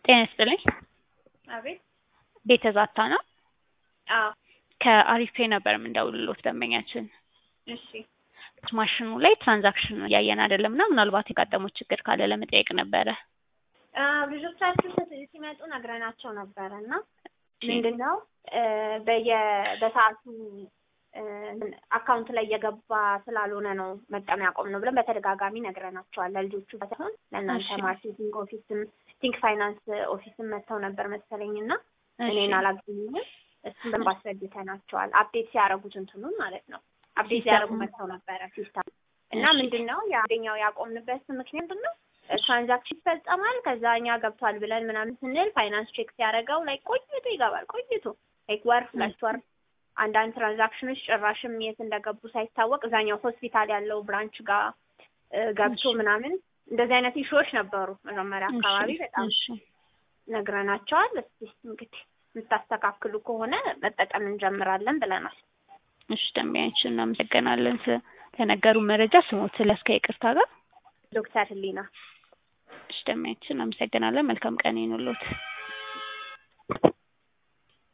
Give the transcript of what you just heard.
ጤና ይስጥልኝ። አቤት። ቤተ ዛታ ነው። አዎ። ከአሪፍ ፔይ ነበር የምንደውልሎት ደንበኛችን። እሺ። ማሽኑ ላይ ትራንዛክሽን እያየን አይደለም እና ምናልባት የጋጠሙት ችግር ካለ ለመጠየቅ ነበረ። ልጆቻችሁ ስ- ሲመጡ ነግረናቸው ነበረ እና ምንድን ነው በየ በሰዓቱ አካውንት ላይ እየገባ ስላልሆነ ነው መጠቀም ያቆም ነው ብለን በተደጋጋሚ ነግረናቸዋል። ለልጆቹ ሳይሆን ለእናንተ እሺ። ማርኬቲንግ ኦፊስም ቲንክ ፋይናንስ ኦፊስም መጥተው ነበር መሰለኝ እና እሺ። እኔን አላገኙኝም። እሱን በደንብ አስረድተናቸዋል። አፕዴት ሲያደርጉት እንትኑን ማለት ነው። አፕዴት ሲስተሙን። ሲያደርጉ መጥተው ነበረ ሲስተም እና እሺ። ምንድን ነው የአንደኛው ያቆምንበት ምክንያት ምንድን ነው? ትራንዛክሽን ይፈጸማል ከዛ እኛ ገብቷል ብለን ምናምን ስንል ፋይናንስ ቼክ ሲያደርገው ላይ ቆይቶ ይገባል። ቆይቶ ላይክ ወር ሁለት ወር አንዳንድ ትራንዛክሽኖች ጭራሽም የት እንደገቡ ሳይታወቅ እዛኛው ሆስፒታል ያለው ብራንች ጋር እ, ገብቶ እሺ። ምናምን እንደዚህ አይነት ኢሹዎች ነበሩ መጀመሪያ አካባቢ እሺ፣ በጣም እሺ። ነግረናቸዋል። እስቲ እንግዲህ የምታስተካክሉ ከሆነ መጠቀም እንጀምራለን ብለናል። እሺ ደንበኛችን እናመሰግናለን ስለነገሩ መረጃ ስሞት ስለስከ ይቅርታ ጋር ዶክተር ህሊና እሺ ደንበኛችን እናመሰግናለን። መልካም ቀን ይኑሎት።